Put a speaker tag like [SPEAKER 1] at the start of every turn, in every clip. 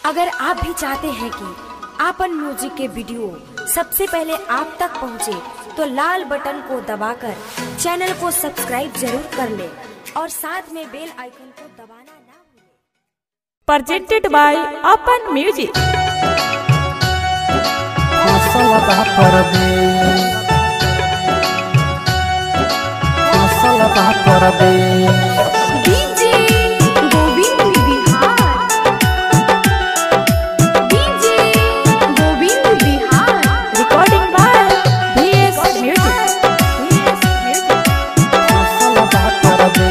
[SPEAKER 1] अगर आप भी चाहते हैं कि आपन म्यूजिक के वीडियो सबसे पहले आप तक पहुंचे, तो लाल बटन को दबाकर चैनल को सब्सक्राइब जरूर कर ले और साथ में बेल आइकन को दबाना ना भूलें।
[SPEAKER 2] presented by Open Music.
[SPEAKER 3] मसलबा परबे मसलबा परबे
[SPEAKER 1] DJ Govind Bihar DJ Govind Bihar
[SPEAKER 2] Recording by VS Music. VS Music.
[SPEAKER 3] मसलबा परबे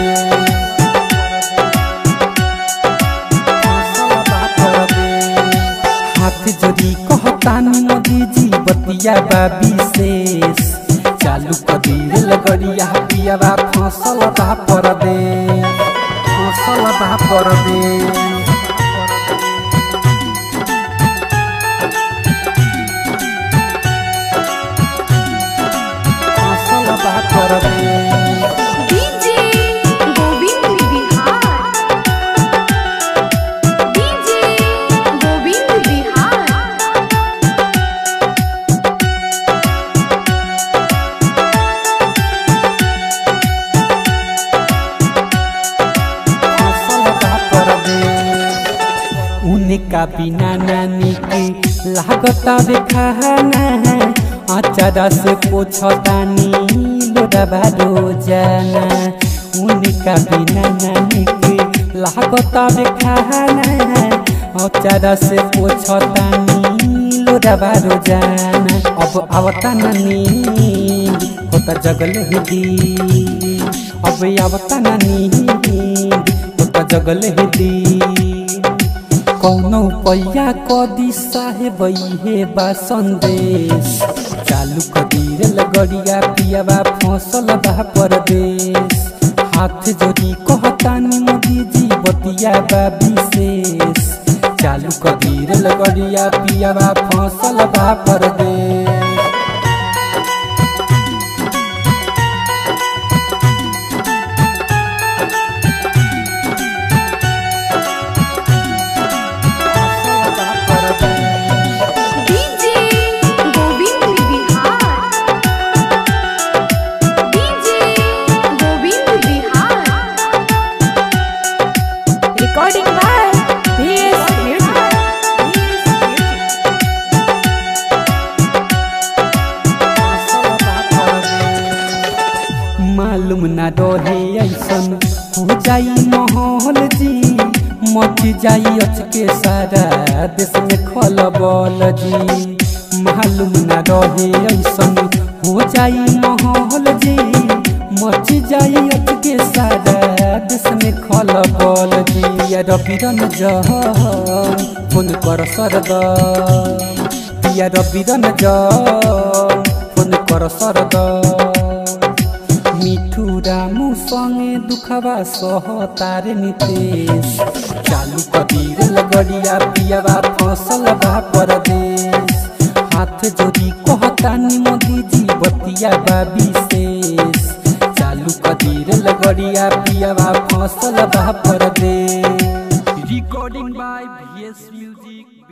[SPEAKER 3] मसलबा परबे हाथ जोड़ी कहतानी मोदी जी बतिया बा विशेष चालू कदीर लगड़िया पियावा फसल बा परबे फसल बा परबे फसल बा परबे
[SPEAKER 1] डीजे गोविंद बिहार डीजे गोविंद बिहार
[SPEAKER 3] मसलबा परबे उनका बिना नानी के लागता बेखाना अचारा से पोछतानी लोडबा रोजाना उनका बिना नानी के लागता बेखाना अचारा से पोछतानी लोडबा रोजाना अब आवता नानी होता जगल हुदी अब आवता नानी होता जगल हुदी कौनो पैया कदी साहेब हे बा संदेश चालू कदीर लगड़िया पियाबा फसल बा परदेश हाथ जोड़ी कहतानी मोदी जी बतिया बा विशेष चालू कदीर लगड़िया पियाबा फसल बा परदेश मसलबा परबे
[SPEAKER 1] DJ Govind Bihar DJ Govind Bihar
[SPEAKER 2] Recording by VS Music. VS Music.
[SPEAKER 3] मालूम ना रहे ऐसन हो जाई माहौल जी मच जाई अचके सारा देश में खलबल जी मालूम ना रहे ऐसन हो जाई माहौल जी मच जाई अचके सारा देश में खलबल जी या रबिरन जहन फोन कर सरदम पिया रबिरन जहन फोन कर सरदम मिठू रामू संगे दुखबा सह तारे नितेश चालू कबीर लगड़िया पियाबा फसल बा परदेश हाथ जोड़ी कहतानी मोदी जी बतिया बा विशेष चालू कबीर लगड़िया पियाबा फसल बा परदेश रिकॉर्डिंग बाय वीएस म्यूजिक